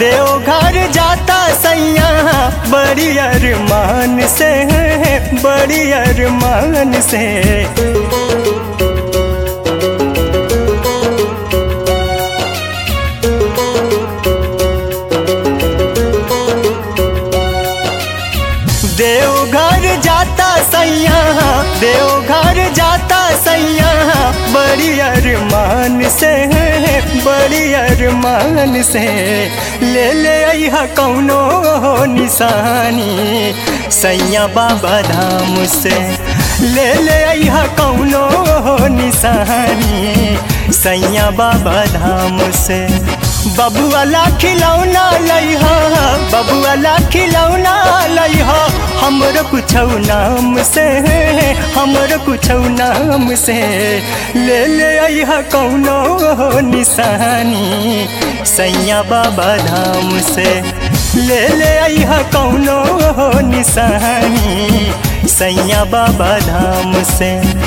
देवघर जाता सैया बड़ी अरमान से बड़ी अरमान से देवघर जाता सैया देवघर जाता सैया बड़ी अरमान से बड़ी अरमान से ले ले अहा कौनो निशानी सैया बाबा धाम से ले ले अहा कौनो निशानी सैया बाबा धाम से बबुआला खिलौना लइहा बबुआला खिलौना लइहा हमर कुछ नाम से हमर कुछ नाम से ले ले अहा कौनो निशानी सैया बाबा धाम से ले ले अहा कौनो निशानी सैया बाबा धाम से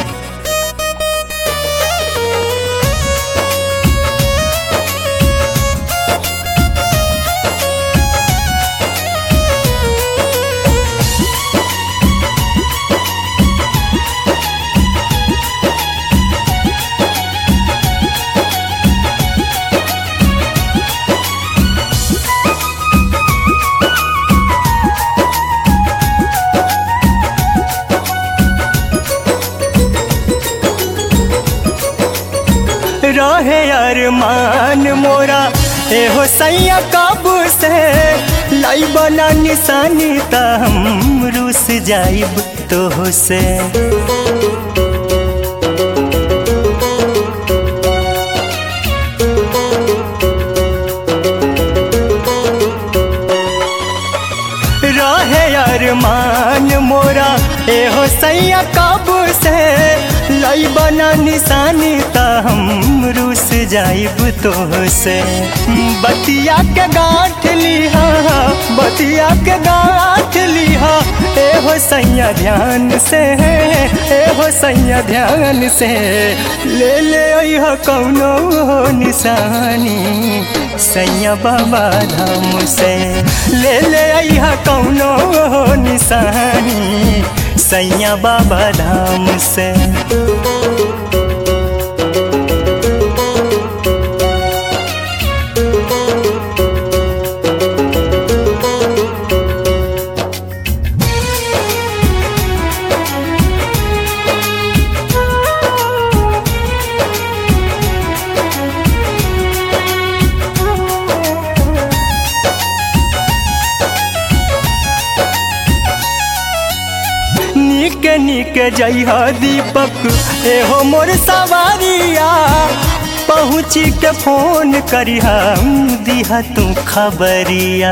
रहे अरमान मोरा एहो सैया काबू से लाई बना निशानी त हम रूस जाइब तो से रहे अरमान मोरा एहो सैया काबू से लाई बना निशानी त हम रूस जाइब तो से बतिया के गांठ लिहा बतिया के गांठ लिहा एहो सैया ध्यान से एहो सैया ध्यान से ले ले अह कौनो निशानी सैया बाबा धाम से ले ले अह कौनो निशानी सैया बाबा धाम से निक निक जइह दीपक एहो मोर सवारिया पहुँची के फोन करिह दिहा तू खबरिया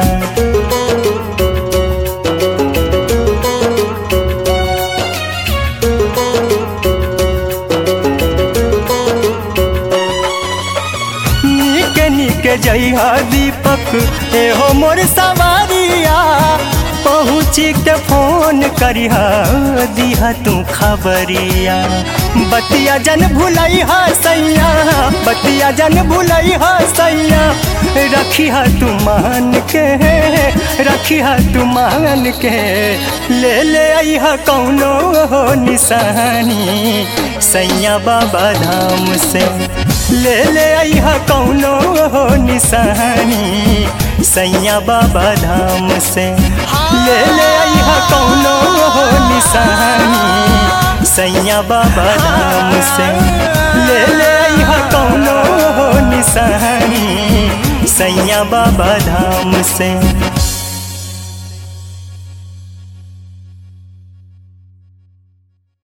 निक निक जइह दीपक एहो मोर सवारिया पहुँची के फोन करिह दिहा तू खबरिया बतिया जन भुलई सैया बतिया जन भुलई सैया रखी तू मान के रखी तू मान के ले ले अह कौनो निशानी सैया बाबा धाम से ले ले अह कौनो निशानी सैया बाबा धाम से ले ले अह कौनो निशानी सैया बाबा धाम से ले ले अह कौनो निशानी सैया बाबा धाम से